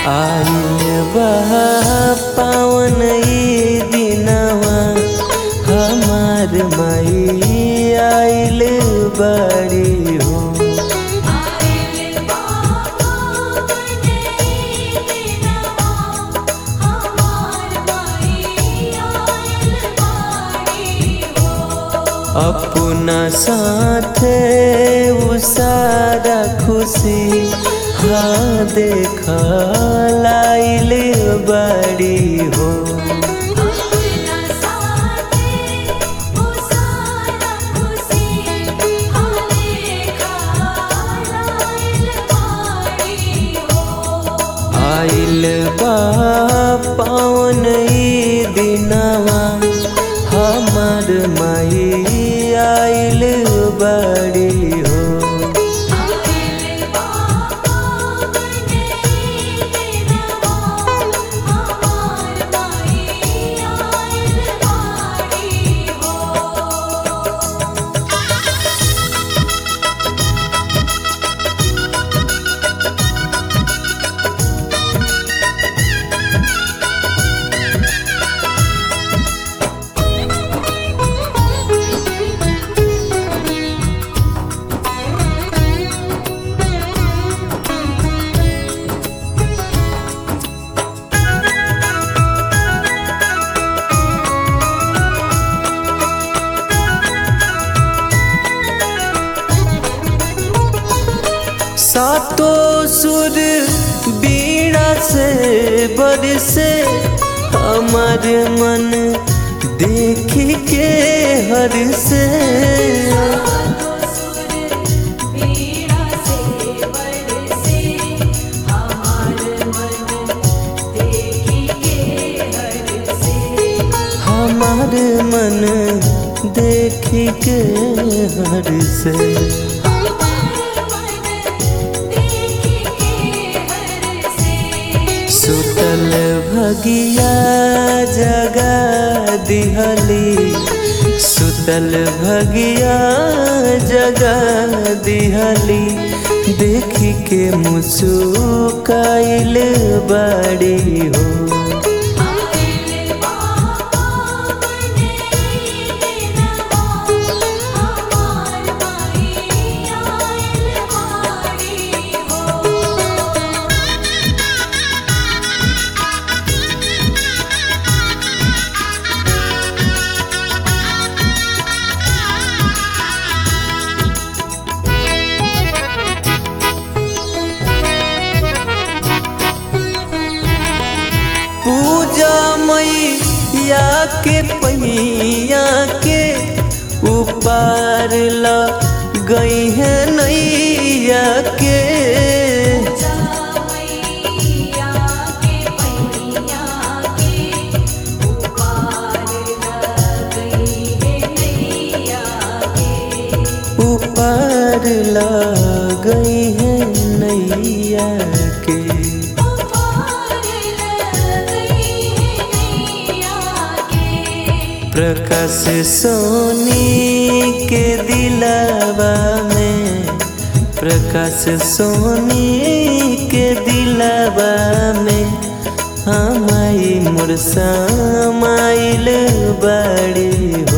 आइल बा पावन ई दिनवा हमार माई आइल बड़ी हो आइल बाबा बने दिनवा हमार माई आइल बाड़ी हो अपना साथे उ सारा खुशी हाँ देखा लाइल बड़ी हो अपना साथे ओ सारा खुशी हाले खालाइल बाड़ी हो आइल बा पावन ई दिनवा हमार माई आइल बड़ी हो आइल बाबा बने दिनवा हमार माई आइल बाड़ी हो सातो सुर बीड़ा से बरसे हमार मन देख के हर से सुर बीड़ा से बरसे हमार मन देखी के हर से हमार मन देख के हर से हमार मन देखी के हर से सुतल भगिया जगा दिहली सुतल भगिया जगा दिहली देखी के मुसुकाइल बड़ी हो आइल बाबा बने दिनवा हमार माई आइल बाड़ी हो पूजा मैया के पहिया के ऊपर ल गई है नैया के मैया के पैया के उपार गई है नैया के ऊपर ल गई है नैया के उपार गई है नैया के प्रकाश सोनी के दिलावा में प्रकाश सोनी के दिलावा में हमाई मुरसा माइल बड़ी हो